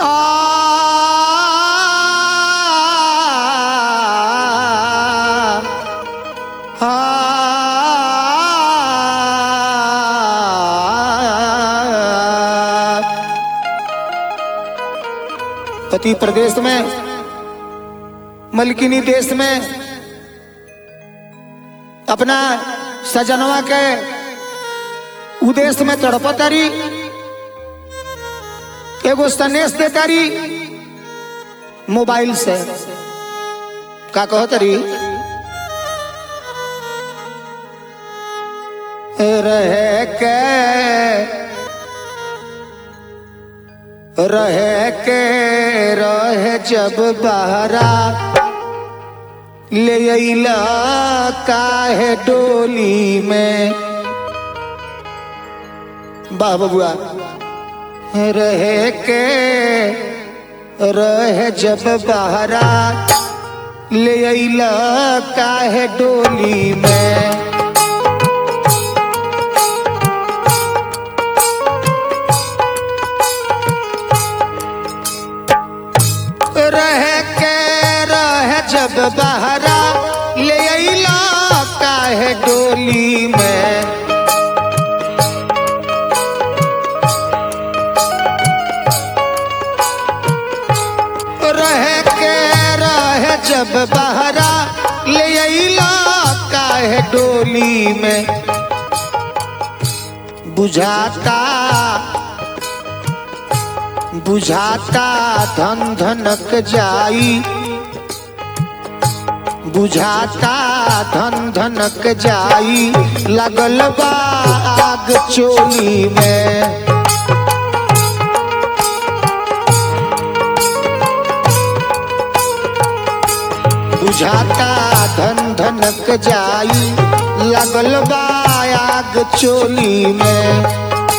पति प्रदेश में मलकिनी देश में अपना सजनवा के उदेश में तड़पतारी एगो संदेश देतारी मोबाइल से का कहतरी रह के रह के रह जब बहरा ले अइला काहे डोली में वाह बबुआ रह के रह जब बहरा ले अइला काहे डोली में रह के रह जब बहरा ले अइला काहे डोली में रह के रह जब बहरा ले अइला काहे डोली में बुझाता बुझाता धन धनक जाई बुझाता धन धनक जाई लगल बा आग चोली में बुझाता धन धनक जाई लगल बा आग चोली में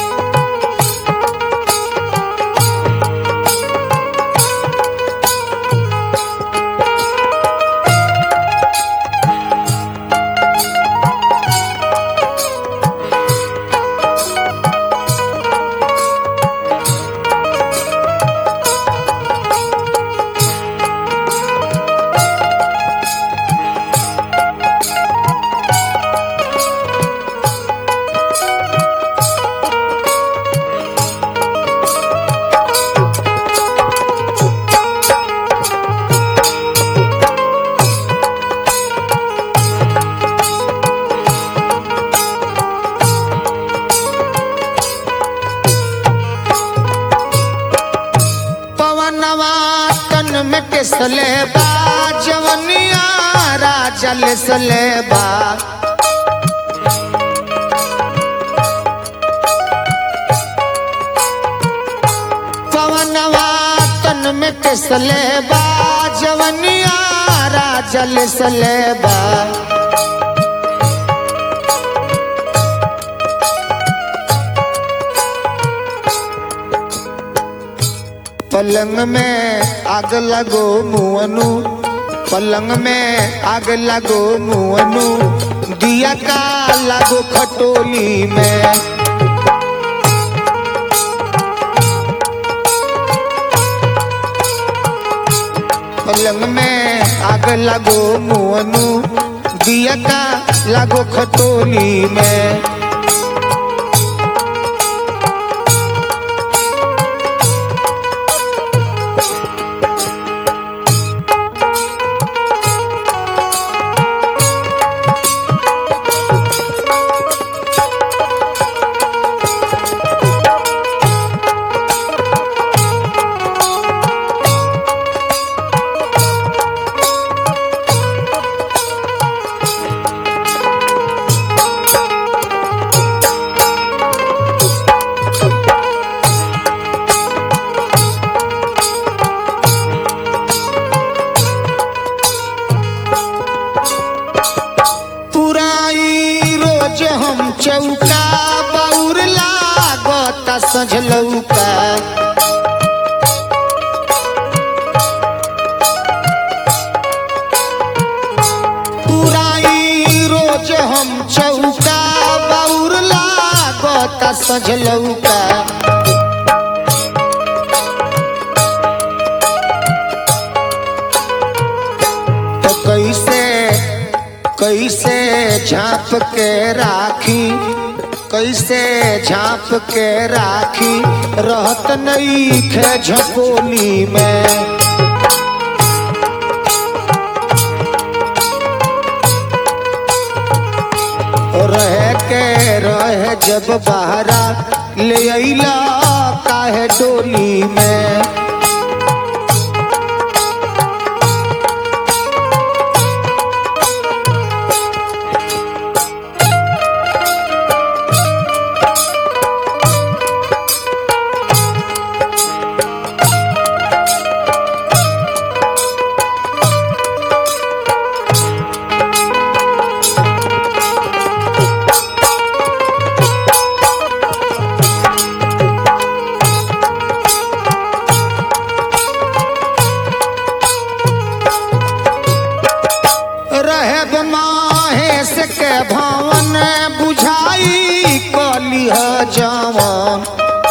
पवनवा तन में किसले बा जवनिया राजा लिसले बा पवनवा तन में किसले बा जवनिया राजा लिसले बा पलंग में आग लगो मुअनु पलंग में आग लगो मुअनु दिया का लगो खटोली में पलंग में आग लगो मुअनु दिया का लगो खटोली में पुराई रोज हम चौका बौर लागत सझलौका पुराई रोज हम चौका बौर लागत सझलौका झांप के राखी कैसे झांप के राखी रहत नहीं खे झपोली में रह के रह जब बहरा ले अइला काहे डोली में रहब माहेश के भवन बुझाई कलिह जवन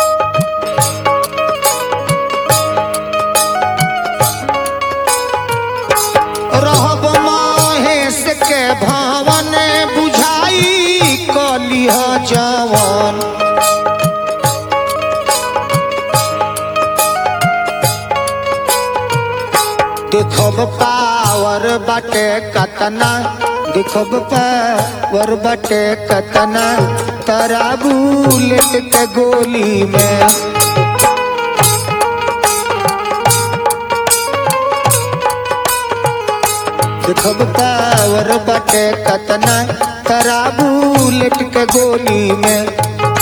रहब माहेश के भवन बुझाई कलिह जवन देखब पावर बटे कतना देखब पावर बटे कतना तरा बुलेट के गोली में देखब पावर बटे कतना तरा बुलेट के गोली में